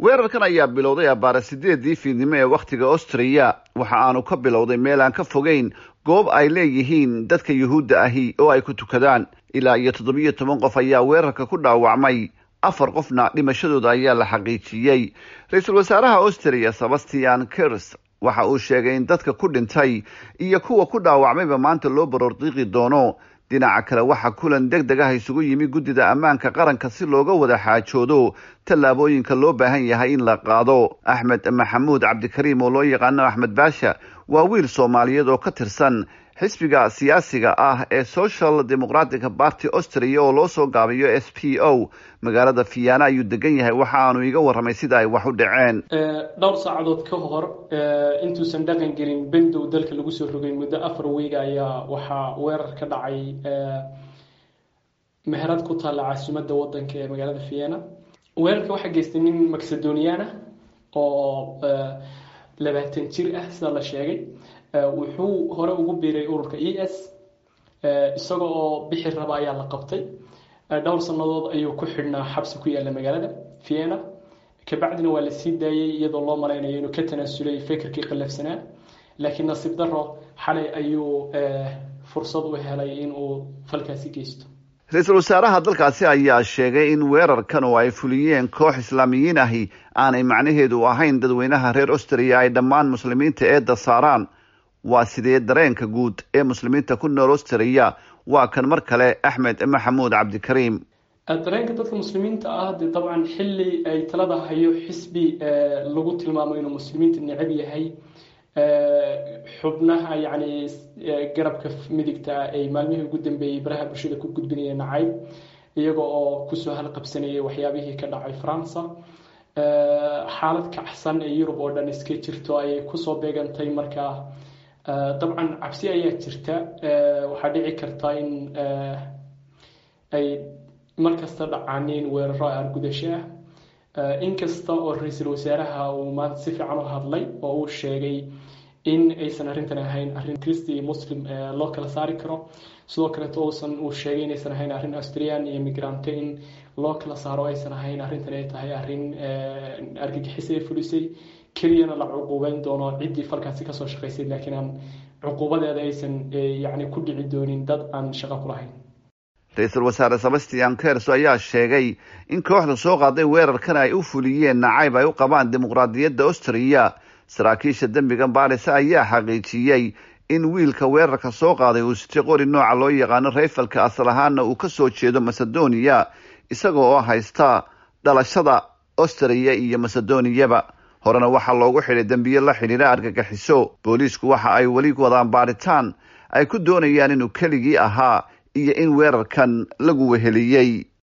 weerarkan ayaa bilowday abbaara sideedii fiidnimo ee wakhtiga austriya waxa aanu ka bilowday meel aan ka fogeyn goob ay leeyihiin dadka yuhuudda ahi oo ay ku tukadaan ilaa iyo toddobiyo toban qof ayaa weerarka ku dhaawacmay afar qofna dhimashadooda ayaa la xaqiijiyey ra-iisul wasaaraha austriya sebastian kers waxa uu sheegay in dadka ku dhintay iyo kuwa ku dhaawacmayba maanta loo baroordiiqi doono dhinaca kale waxaa kulan deg deg ah isugu yimi guddida ammaanka qaranka si looga wada xaajoodo tallaabooyinka loo baahan yahay in la qaado axmed maxamuud cabdikariim oo loo yaqaano axmed baasha waa wiil soomaaliyeed oo ka tirsan xisbiga siyaasiga ah ee social democratic party austria oo loo soo gaabiyo s p o magaalada fiyaana ayuu degan yahay waxa aanu iga warramay sida ay wax u dhaceen dhowr saacadood ka hor intuusan dhaqan gelin bendow dalka lagu soo rogay muddo afar weyga ayaa waxaa weerar ka dhacay meherad ku taalla caasimadda wadanka ee magaalada fiyaana weerarka waxaa geystay nin macedonian ah oo labaatan jir ah sida la sheegay wuxuu hore ugu biiray ururka e s isaga oo bixi raba ayaa la qabtay dhowr sannadood ayuu ku xidhnaa xabsi ku yaalla magaalada vienna kabacdina waa la sii daayey iyadoo loo malaynayo inuu ka tanaasulay fekerkii qallafsanaa laakiin nasiib daro xalay ayuu fursad u helay inuu falkaasi geysto ra-iisul wasaaraha dalkaasi ayaa sheegay in weerarkan oo ay fuliyeen koox islaamiyiin ahi aanay macnaheedu ahayn dadweynaha reer austriya ay dhammaan muslimiinta eedda saaraan waa sidee dareenka guud ee muslimiinta ku nool austriya waa kan mar kale axmed maxamuud cabdikariim dareenka dadka muslimiinta ah dee dabcan xilli ay talada hayo xisbi lagu tilmaamo inuu muslimiinta necab yahay xubnaha yacni garabka midigta ay maalmihii ugu dambeeyey baraha bulshada ku gudbinaya nacayb iyaga oo kusoo halqabsanayay waxyaabihii ka dhacay faransa xaalad kacsan ee yurub oo dhan iska jirto ayay kusoo beegantay markaa dabcan cabsi ayaa jirta waxaa dhici karta in ay markasta dhacaaniin weeraro argudasho ah inkasta oo ra-iisul wasaaraha uu maanta si fiican u hadlay oo uu sheegay in aysan arrintan ahayn arrin christi iyo muslim loo kala saari karo sidoo kaleeto uusan uu sheegay inaysan ahayn arrin australian iyo migrante in loo kala saaro aysan ahayn arrintan ay tahay arrin argagixis ee fulisay keliyana la cuquubeyn doono ciddii falkaasi kasoo shaqaysay laakiin aan cuquubadeeda aysan yacni ku dhici doonin dad aan shaqo ku lahayn ra-iisul wasaare sebastian kers ayaa sheegay in kooxda soo qaaday weerarkan ay u fuliyeen nacayb ay u qabaan dimuqraadiyadda austriya saraakiisha dembigan baaris ayaa xaqiijiyey in wiilka weerarka soo qaaday uu sitay qori nooca loo yaqaano rayfalka asal ahaana uu ka soo jeedo macedonia isaga oo haysta dhalashada austriya iyo macedoniyaba horena waxaa loogu xidhay dembiye la xidhiidha argagaxiso booliisku waxa ay weli wadaan baaritaan ay ku doonayaan inuu keligii ahaa iyo in weerarkan lagu weheliyey